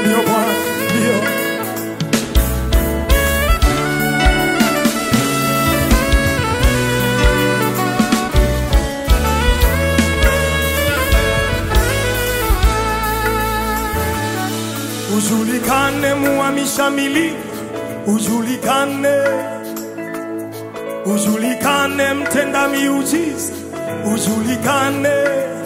ndio Bwana, ndio. Ujulikane muhamisha miliki, ujulikane, ujulikane mtenda miujiza, ujulikane,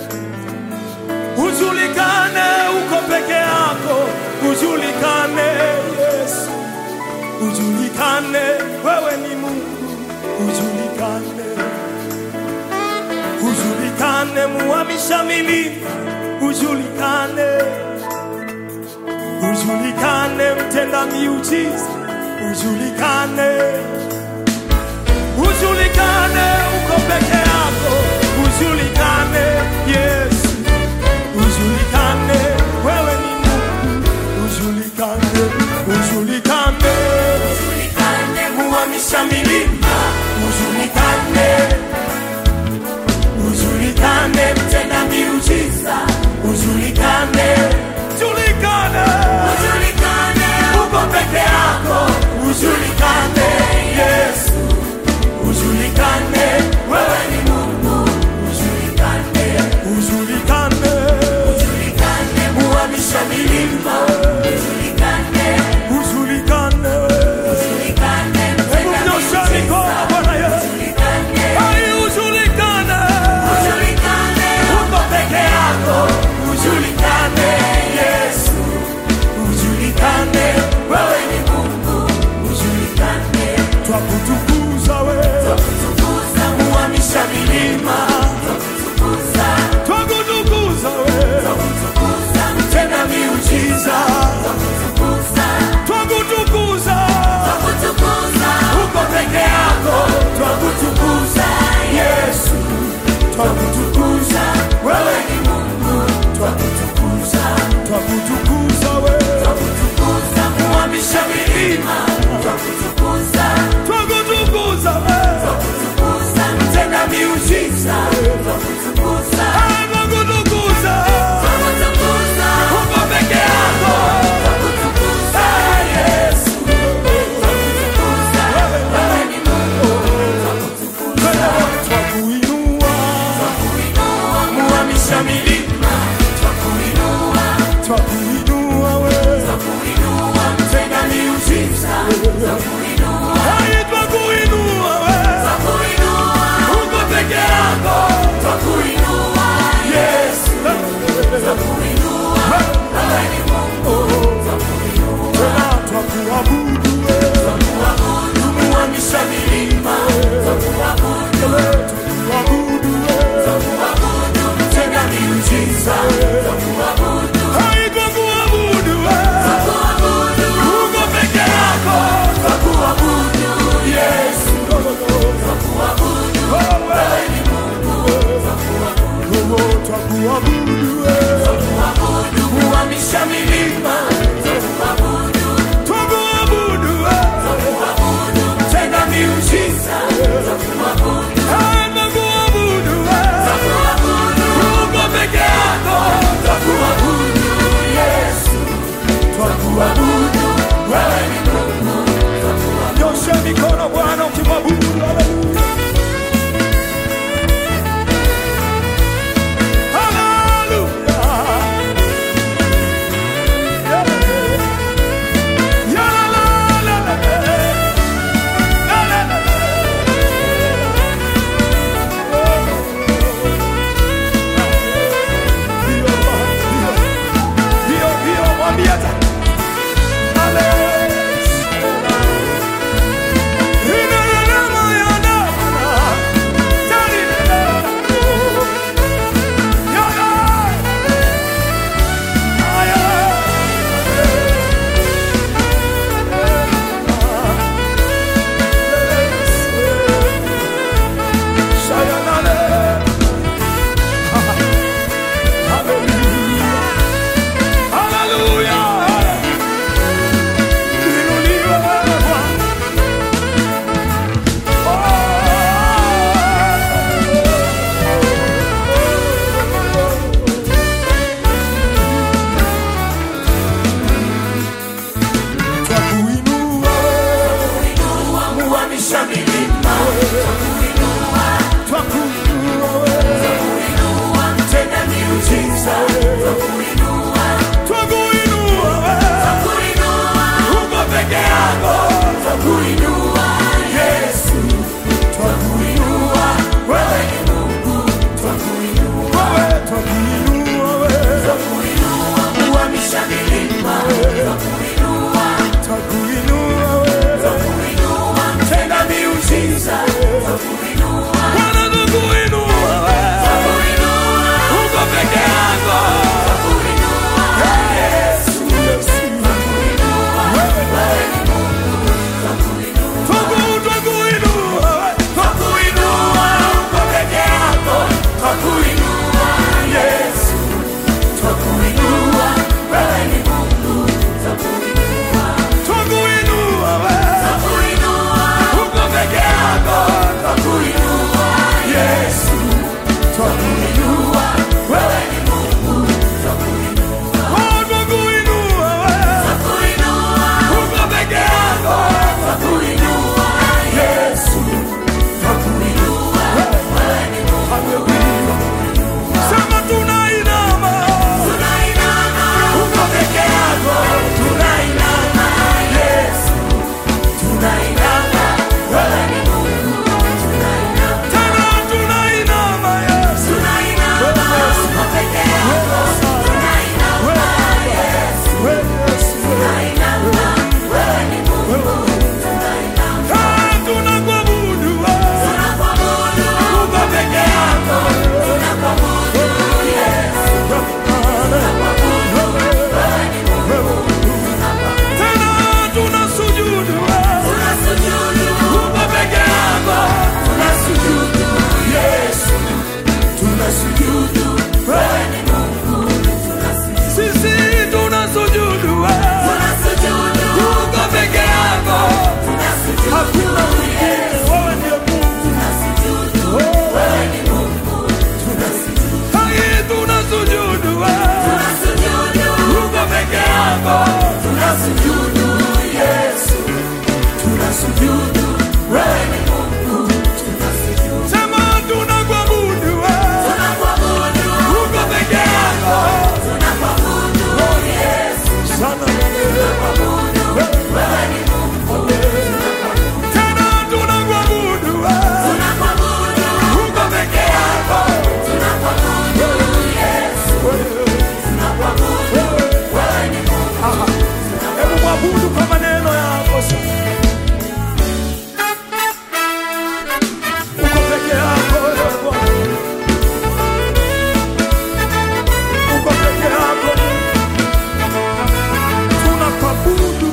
ujulikane uko peke yako, ujulikane Yesu, ujulikane wewe ni Mungu, ujulikane, ujulikane muhamisha miliki, ujulikane ujulikane mtenda miujiza, ujulikane, ujulikane uko peke yako, ujulikane Yesu, ujulikane wewe ni Mungu, ujulikane, ujulikane, muhamisha milima, ujulikane, ujulikane mtenda miujiza, ujulikane, ujulikane uko peke yako, ujulikane Yesu, ujulikane wewe ni Mungu, ujulikane, ujulikane, ujulikane muhamisha milima, ujulikane, ujulikane, ujulikane hebu nyosha mikono Bwana Yesu, ai ujulikane, ujulikane uko peke yako, ujulikane Yesu ujulikane wewe ni Mungu, ujulikane, twakutukuza wewe, twakutukuza muhamisha milima, twakutukuza, twakutukuza wewe, twakutukuza mtenda miujiza, twakutukuza, twakutukuza, twakutukuza uko peke yako, twakutukuza Yesu, twakutukuza wewe ni Mungu, twakutukuza, twakutukuza wewe, twakutukuza muhamisha milima, twakutukuza, twakutukuza wewe, twakutukuza mtenda miujiza, twakutukuza, twakutukuza, twakutukuza uko peke yako, twakutukuza Yesu, twakutukuza wewe ni Mungu, twakutukuza, twakuinua, twakuinua muhamisha milima, twakuinua, twakuinua wewe, twakuinua mtenda miujiza, twakuinua, hai twakuinua wewe, twakuinua uko peke yako, twakuinua Yesu, twakuinua wewe ni Mungu, twakuinua, twakuabudu wewe, twakuabudu muhamisha milima, twakuabudu twakuabudu wewe, twakuabudu mtenda miujiza, twakuabudu hai twakuabudu Twapandisha milima, twakuinua, twakuinua wewe. twakuinua, tenda miujiza, twakuinua, Bwana twakuinua wewe. twakuinua, Uko peke yako. twakuinua, Yesu, twakuinua, wewe ni Mungu, twakuinua. Twaku- twakuinua wewe. Twakuinua, uko peke yako, twakuinua, Yesu, twakuinua, wewe ni Mungu, twakuinua, Twakuinua wewe. twakuinua, Uko peke yako. twakuinua, Yesu, twakuinua, wewe ni Mungu, twakuinua, Oh, twakuinua wewe. twakuinua, Uko peke yako. twakuinua, Yesu, twakuinua, wewe ni Mungu, Sema tunainama. tunainama, uko peke yako, tunainama, Yesu, tunainama, wewe ni Mungu, tunainama, Tena tunainama Yesu. tunainama, uko peke yako, tunainama, Yesu, Wewe Yesu. tunainama, wewe ni Mungu, tunainama, Ah, tunakuabudu wewe. tunakuabudu, uko peke yako, tunakuabudu, Yesu, tunakuabudu, wewe ni Mungu, tunakuabudu. Tena tunasujudu wewe. Tunasujudu, Uko peke yako. tunasujudu, Yesu, tunasujudu, wewe ni Mungu, tunasujudu, Sisi tunasujudu wewe. tunasujudu, Uko peke yako. tunasujudu, Hakuna mwingine. Wewe ndiye Mungu. tunasujudu, wewe ni Mungu, tunasujudu, Hai, tunasujudu wewe. tunasujudu, Uko peke yako. tunasujudu, Yesu, tunasujudu, wewe ni Mungu, tunasujudu, Sema tunakuabudu wewe. tunakuabudu, Uko peke yako. tunakuabudu, Yesu. Sana Tunakuabudu, wewe ni Mungu. Tena tunakuabudu wewe. Tunakuabudu, Uko peke yako. tunakuabudu, Yesu. Tunakuabudu, wewe ni Mungu. Hebu mwabudu kwa maneno yako sasa. Uko peke yako wewe Bwana. Uko peke yako. Tunakuabudu.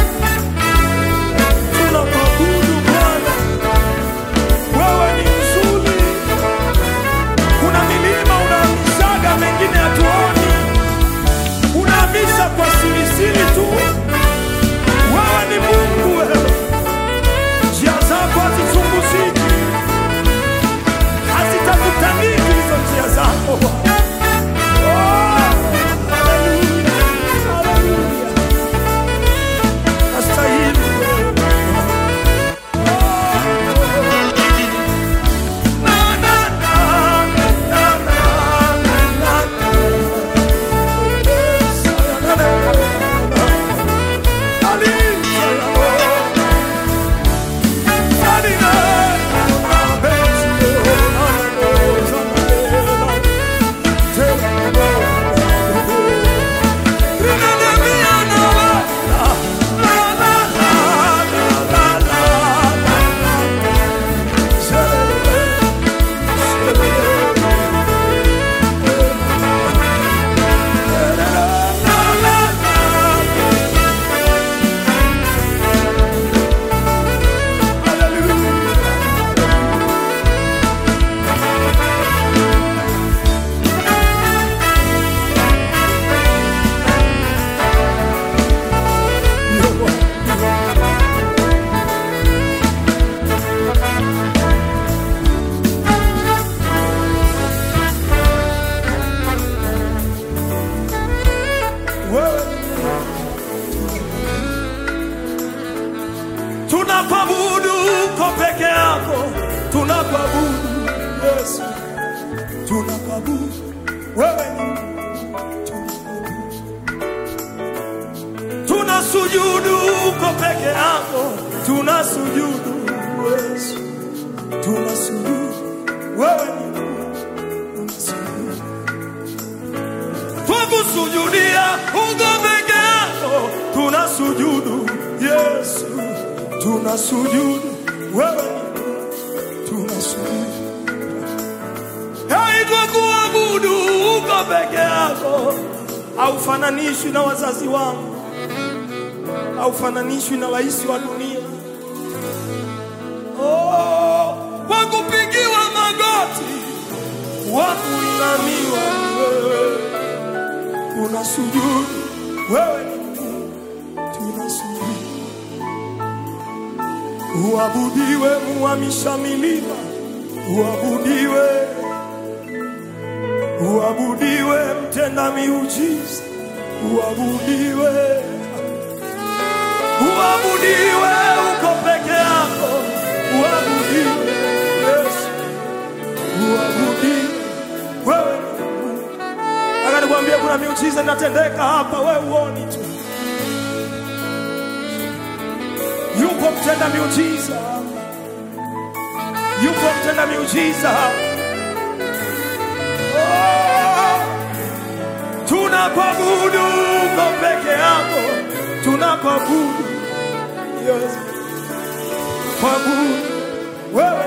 Tunakuabudu Bwana. Wewe ni mzuri. Kuna milima unahamishaga mengine hatuoni. Unahamisha kwa sirisiri tu. Wewe ni Mungu wewe. Njia zako hazichunguziki, hazitakutaniki hizo njia zako. Oh, haleluya, haleluya. Nastahili wewe. Oh, na, na, na, na, na, na, na, na. Yes, na, na, na, na. Aliza ya Bwana. Tunakuabudu uko peke yako, tunakuabudu Yesu, tunakuabudu wewe ni tunasujudu uko peke yako, tunasujudu Yesu, tunasujudu wewe ni Mungu, tunasujudu. twakusujudia uko tunasujudu wewe, tunasujudu haitwa kuabudu uko peke yako, haufananishwi na wazazi wangu, haufananishwi na rais wa dunia. Oh, kwa kupigiwa magoti, wa kuinamiwa ni wewe, tunasujudu wewe, ni Mungu, tunasujudu uabudiwe, muhamisha milima, uabudiwe uabudiwe mtenda miujiza, uabudiwe, uabudiwe, uko peke yako, uabudiwe Yesu, uabudiwe wewe. ni Mungu. Nataka nikwambie kuna miujiza inatendeka hapa, wewe uoni tu. Yupo mtenda miujiza, yupo mtenda miujiza hapa. tunakuabudu uko peke yako, tunakuabudu Yesu, kuabudu wewe